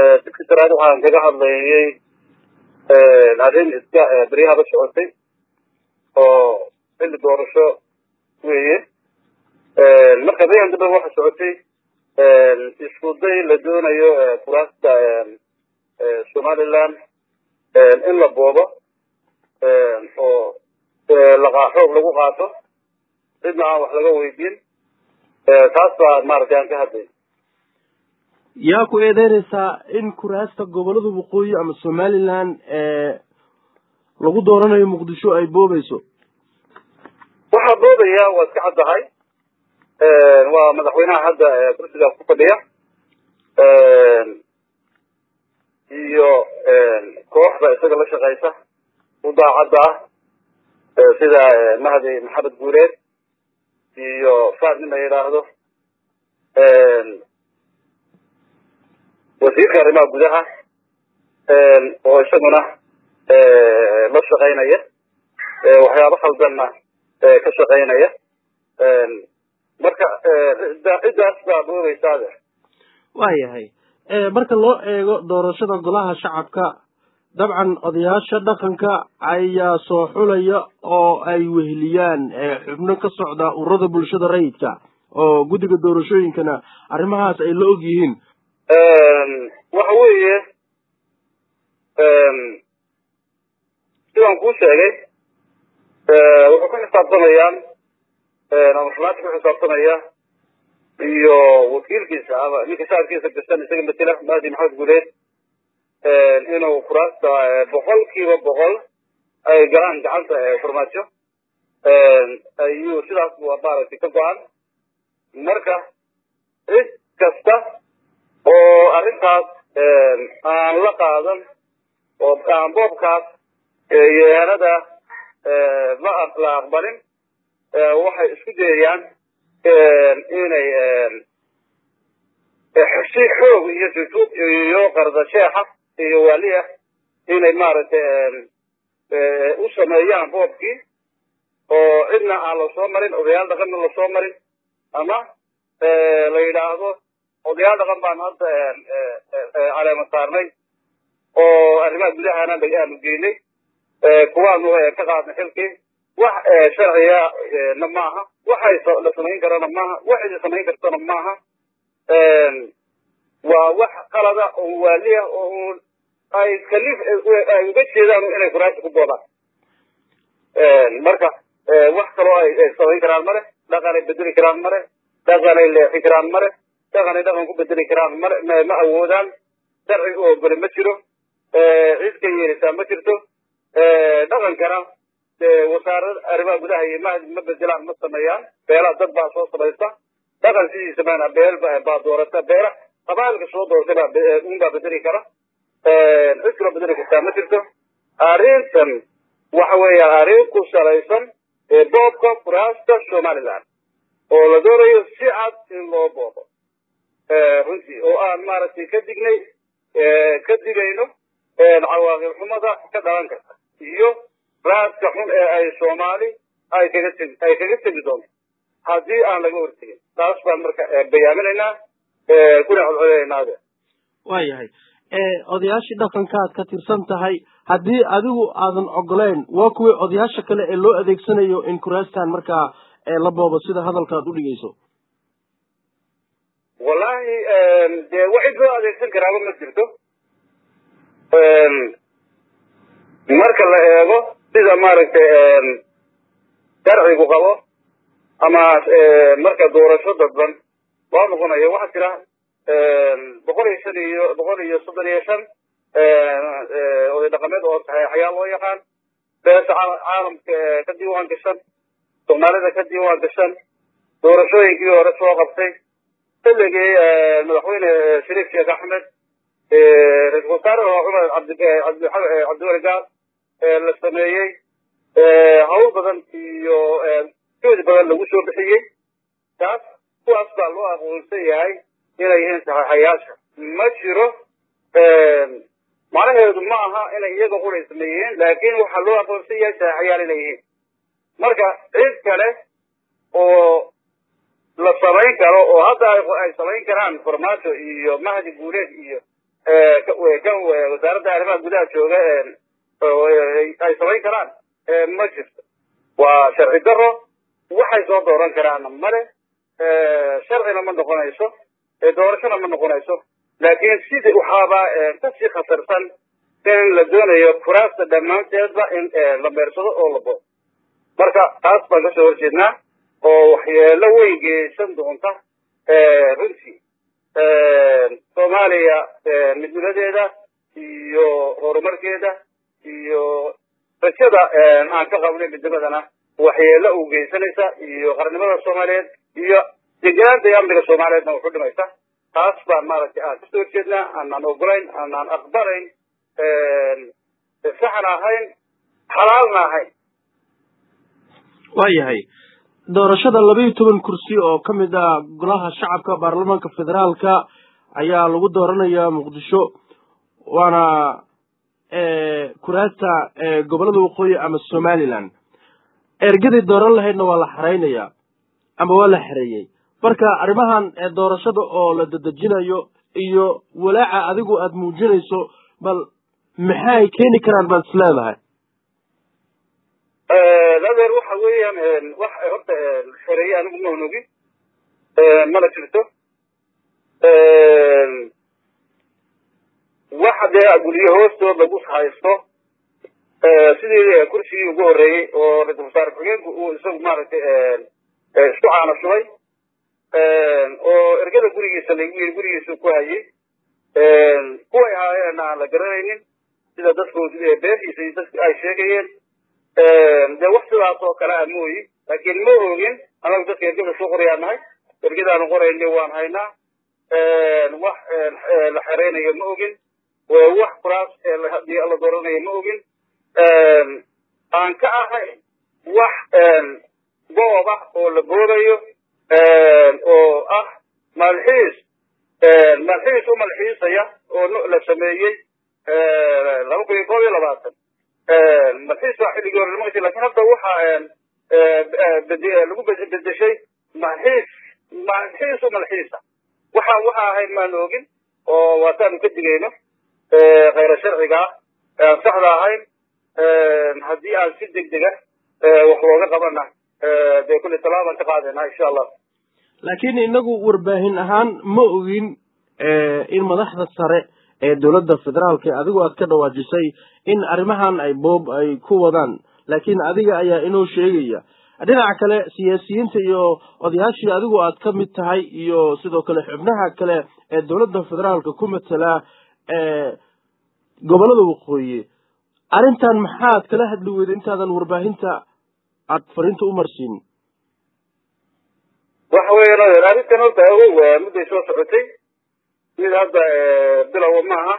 secretariat waxaan kaga hadlayay arrin iska beryahaba socotay oo xilli doorasho weeye marka beryahan dambe waxa socotay isku day la doonayo kuraasta somaliland in la boobo oo xoog lagu qaato cidna aan wax laga weydiin taas baa maaragtay aan ka hadlay yaa ku eedeynaysaa in kuraasta gobolada waqooyi ama somaliland lagu dooranayo muqdisho ay boobayso waxaa boobaya waa iska caddahay waa madaxweynaha hadda kursigaas ku fadhiya iyo kooxda isaga la shaqaysa u daacadda ah sida mahdi maxamed guureed iyo faad nin la yidhaahdo wasiirka arrimaha gudaha oo isaguna la shaqaynaya waxyaabo khaldanna ka shaqaynaya marka ciddaas baa boogeysaade waayahay marka loo eego doorashada golaha shacabka dabcan odayaasha dhaqanka ayaa soo xulaya oo ay weheliyaan xubno ka socda ururada bulshada rayidka oo guddiga doorashooyinkana arrimahaas ay la og yihiin waxa weeye sidaan kuu sheegay wuxuu ku xisaabtamayaan ama xumaanta ku xisaabtamaya iyo wakiilkiisa ama ninka shacabkiisa gashan isaga matela mahdi maxamed guuleed inuu kuraasta boqol kiiba boqol ay galaan gacanta farmaajo ayuu sidaas maaragtay ka go-an marka cid kasta oo arrintaas aan la qaadan oo aan boobkaas yeelada la la aqbalin waxay isku dayayaan inay si xoog iyo jujuub iyo qardasheexa iyo waaliah inay maaragtay u sameeyaan boobkii oo cidna aan lasoo marin odayaal dhaqanna lasoo marin ama la yidhaahdo odayaal dhaqan baan hadda caleema saarnay oo arrimaha gudahana aanu geynay kuwaanu ka qaadnay xilkii wax sharciya na maaha waxay la samayn karana maaha waxay samayn kartana maaha waa wax qalada oo waaliya oo ay kalif ay uga jeedaan inay kuraasi ku boodaan marka wax kaloo ay samayn karaan male dhaqanay bedeli karaan male dhaqanay leexi karaan male dhaqanay dhaqan ku bedeli karaan male ma awoodaan sharci u ogoli ma jiro cid ka yeelisaa ma jirto dhaqankana wasaarada arrimaha gudaha iyo mahdi ma bedelaan ma sameeyaan beela dad baa soo samaysta dhaqan sidiisa maana beel baa doorata beela qabaalka soo doortay baa un baa bedeli kara cid kaloo bedeli kartaa ma jirto arrintan waxa weeya arrin ku salaysan boobka kuraasta somaliland oo la doonayo si cad in loo boobo runtii oo aan maaragtay ka dignay ka digayno cawaaqib xumada ka dhalan karta iyo raaska xun ee ay soomaali ay kaga tegi ay kaga tegi doonto haddii aan laga hortegin taas baan marka bayaaminaynaa kuna codcodeynaade waayahay odayaashii dhaqankaad ka tirsan tahay haddii adigu aadan ogoleyn waa kuwii odayaasha kale ee loo adeegsanayo in kuraastan markaa la boobo sida hadalkaad u dhigayso wallahi dee wax cid loo adeegsan karaaba ma jirto marka la eego sida maaragtay sharcigu qabo ama marka doorasho dadban waa noqonaya waxaa jira boqol iyo shan iyo boqol iyo soddon iyo shan oday dhaqameed oo saxeexayaa loo yaqaan beesha caalamka ka diiwaan gashan soomaalida ka diiwaan gashan doorashooyinkii hore soo qabtay xilligii madaxweyne shariif sheekh axmed ra-isul wasaare cumar cabdiwali gaal la sameeyey hawl badan iyo joodi badan lagu soo bixiyey taas kuwaas baa loo aqoonsan yahay inay yihiin saxeexayaasha ma jiro macnaheedu ma aha inay iyaga qulay sameeyeen laakiin waxaa loo aqoonsan yahay saxeexayaal inay yihiin marka cid kale oo la samayn karo oo hadda ay samayn karaan farmaajo iyo mahdi guureed iyo kan wasaaradda arrimaha gudaha jooga ay samayn karaan ma jirto waa sharci daro waxay soo dooran karaanna male sharcina ma noqonayso doorashona ma noqonayso laakiin sida waxaaba kasii khatarsan in la doonayo kuraasta dhammaanteedba in la meersado oo la boodo marka taas baan kasoo horjeednaa oo waxyeelo weyn geysan doonta runtii soomaaliya midnimadeeda iyo horumarkeeda iyo rajada aan ka qabnay midnimadana waxyeelo u geysanaysa iyo qarnimada soomaaliyeed iyo deganaanta iyo amniga soomaaliyeedna wuxu dhimaysa taas baan maaragtay aan kasoo horjeednaa aanaan ogolayn aanaan aqbalayn saxna ahayn xalaalna ahayn waayahay doorashada laba iyo toban kursi oo ka mid ah golaha shacabka baarlamaanka federaalka ayaa lagu dooranayaa muqdisho waana kuraasta gobolada waqooyi ama somaliland ergadii dooran lahaydna waa la xaraynayaa ama waa la xareeyey marka arrimahan doorashada oo la dedejinayo iyo walaaca adigu aada muujinayso bal maxay keeni karaan baad is leedahay adeer waxa weeyaan wax horta xereeye anigu ma onogi mana jirto waxa dee guryo hoostood lagu haysto sidii kursigii ugu horreeyey oo ra-isul wasaare ku-xigeenku uu isagu maaragtay isku caana shubay oo ergada gurigiisa lagu yiri gurigiisa ku hayay kuway ahaayeen aan la garanaynin sida dadku beeshiisa iyo dadku ay sheegayeen dee wax sidaas oo kale a mooyi laakiin ma ogin anagu dadka ergada soo qorayaa nahay ergadaanu qorayni waan haynaa wax la xereynayo ma ogin wax kuraas hadii la dooranayo ma ogin aan ka ahay wax goob ah oo la boodayo oo ah malxiis malxiis u malxiisaya oo la sameeyey laba kun iyo koob iyo labaatan malxiis baa xilligii hore lama lakin hadda waxa lagu bedeshay malxiis malxiis u malxiisa waxa waxa ahayd maan ogin oo waataanu ka digayno khayra sharciga ah aan saxda ahayn haddii aan si deg dega wax looga qabana dee kulli tallaabaan ka qaadayna insha allah laakiin inagu warbaahin ahaan ma ogin in madaxda sare ee dowladda federaalka adigu aad ka dhawaajisay in arrimahan ay boob ay ku wadaan laakiin adiga ayaa inoo sheegaya dhinaca kale siyaasiyiinta iyo odayaashii adigu aad ka mid tahay iyo sidoo kale xubnaha kale ee dowladda federaalka ku matala gobollada waqooyi arrintan maxaad kala hadli weyda intaadan warbaahinta aad fariinta u marsiin waxa weeyaan arrintan horta ogow mudday soo socotay mid hadda bilowa maaha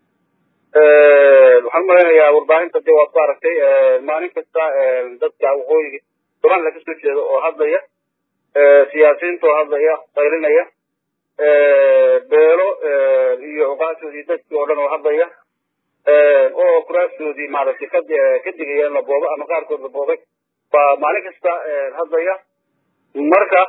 waxaan umalaynayaa warbaahinta dee waad ku aragtay maalin kasta dadka waqooyiga somaliland ka soo jeeda oo hadlaya siyaasiyiinta oo hadlaya qaylinaya beelo iyo cuqaashoodii dadkii oo dhan oo hadlaya oo kuraastoodii maaragtay ka ka digaya in la boobo ama qaarkood la boobay baa maalin kasta hadlaya marka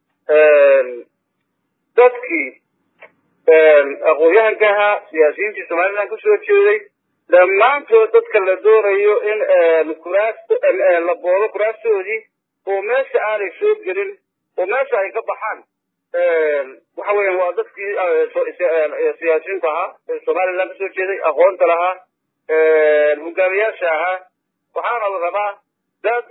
dadkii aqoon-yahanka ahaa siyaasiyiintii somaliland kasoo jeeday dhammaantood dadka la doonayo in kuraasta la boobo kuraastoodii oo meesha aanay soo gelin oo meesha ay ka baxaan waxa weeyaan waa dadkii siyaasiyiinta ahaa ee somaliland kasoo jeeday aqoonta lahaa hogaamiyaasha ahaa waxaana la rabaa dad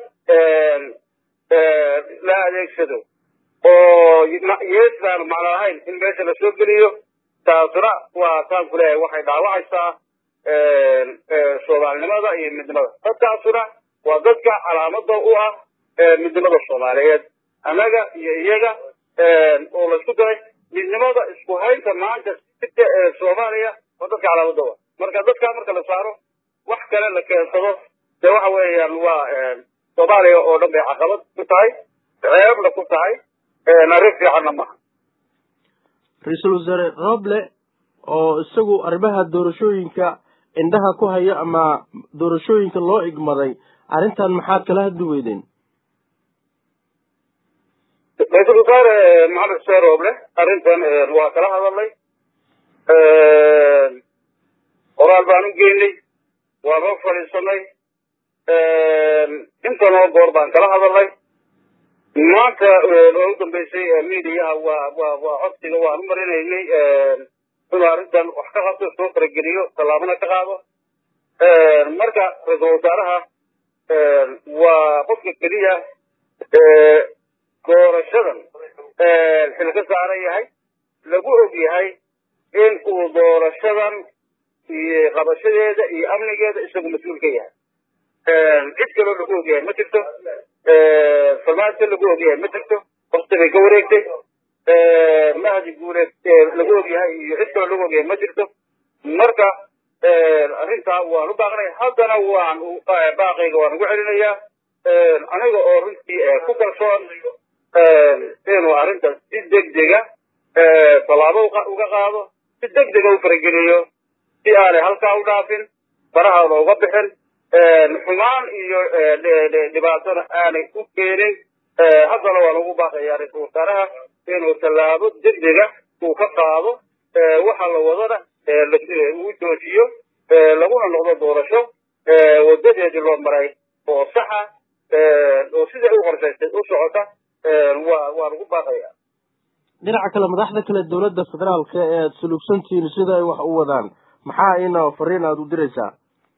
la adeegsado oo yeesaan macno lahayn in meesha la soo geliyo taasuna waa taan ku leeyahay waxay dhaawacaysaa soomaalinimada iyo midnimada dadkaasuna waa dadka calaamada u ah midnimada soomaaliyeed annaga iyo iyaga oo laisku daray midnimada isku haynta maanta sita ee soomaaliya waa dadka calaamada u ah marka dadkaa marka la saaro wax kale la keensado dee waxa weeyaan waa soomaaliya oo dhan bay caqabad ku tahay ceebna ku tahay arrin fiicanna maaha ra-iisul wasaare roble oo isagu arrimaha doorashooyinka indhaha ku haya ama doorashooyinka loo igmaday arrintan maxaad kala hadli weydeen ra-iisul wasaare maxamed xuseen roble arrintan waa kala hadalnay qoraal baan u geynay waan hor fadhiisanay intanoo goor baan kala hadalnay maanta oo u dambeysay mediaha waa waa waa codsiga waan u marinaynay inuu arrintan wax ka qabto soo farageliyo tallaabana ka qaado marka ra-iisul wasaaraha waa qofka keliya doorashadan xil ka saaran yahay lagu og yahay in uu doorashadan iyo qabashadeeda iyo amnigeeda isagu mas-uul ka yahay cid kaloo lagu og yahay ma jirto farmaajo lagu og yahay ma jirto waqti bay ka wareegtay mahdi guuleed lagu og yahay iyo cid kaloo lagu og yahay ma jirto marka arrintaa waan u baaqnay haddana waan baaqayga waan ugu celinayaa aniga oo runtii ku kalsoon inuu arrintan si degdega tallaabo uga qaado si degdega u farageliyo si aanay halkaa u dhaafin farahaada uga bixin xumaan iyo dhibaatona aanay u keenin haddana waan ugu baaqayaa ra-iisul wasaaraha inuu tallaabo degdega uu ka qaado waxa la wadana uu joojiyo laguna noqdo doorasho wadadeedii loo maray oo saxa oo siday u qorshaysay u socota waa waan ugu baaqayaa dhinaca kale madaxda kale dowladda federaalka ee aada sulugsantihiin sida ay wax u wadaan maxaa ina fariin aada u diraysaa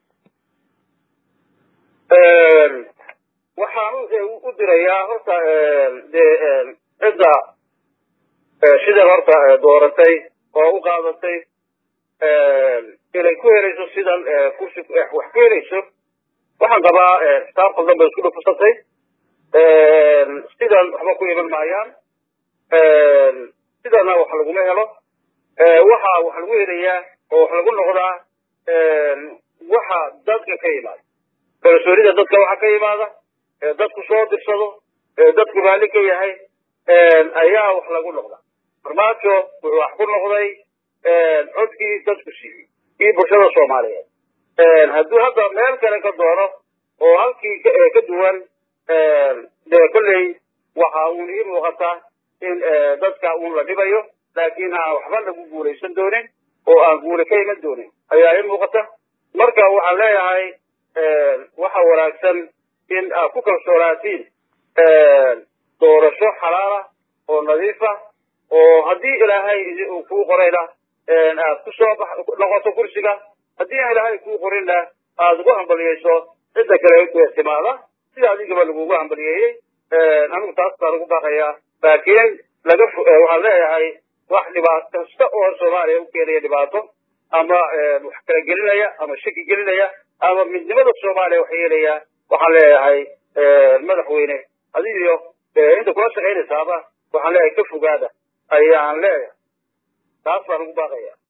waxaan u dirayaa horta dee cidda sidan horta dooratay oo u qaadatay inay ku helayso sidan kursi wax ku helayso waxaan qabaa kitaab qaldan bay isku dhufusatay sidan waxba ku iman maayaan sidana wax laguma helo waxa wax lagu helayaa oo wax lagu noqdaa waxa dadka ka yimaada kalsoonida dadka waxa ka yimaada dadku soo dirsado dadku raalli ka yahay ayaa wax lagu noqda farmaajo wuxuu wax ku noqday codkii dadku siiyey iyo bulshada soomaaliyeed hadduu hadda meel kale ka doono oo halkii ka duwan dee kolley waxa uun ii muuqata in dadka uun la dhibayo laakiin aan waxba lagu guulaysan doonin oo aan guule ka iman doonin ayaa ii muuqata marka waxaan leeyahay waxa wanaagsan in aad ku kalsoonaatiin doorasho xalaala oo nadiifa oo haddii ilaahay uu kuu qorayna aad ku soo noqoto kursiga haddii aan ilaahay kuu qorinna aad ugu hambaliyeyso cidda kale timaada sida adigaba lagugu hambaliyeeyey anigu taas baan ugu baaqayaa laakiin laga waxaan leeyahay wax dhibaato kasta oo soomaaliya u keenaya dhibaato ama wax kala gelinaya ama shaki gelinaya ama midnimada soomaaliya wax yeelaya waxaan leeyahay madaxweyne adigiyo inta kula shaqaynaysaaba waxaan leeyahay ka fogaada ayaan leeyahay taas baan ugu baaqaya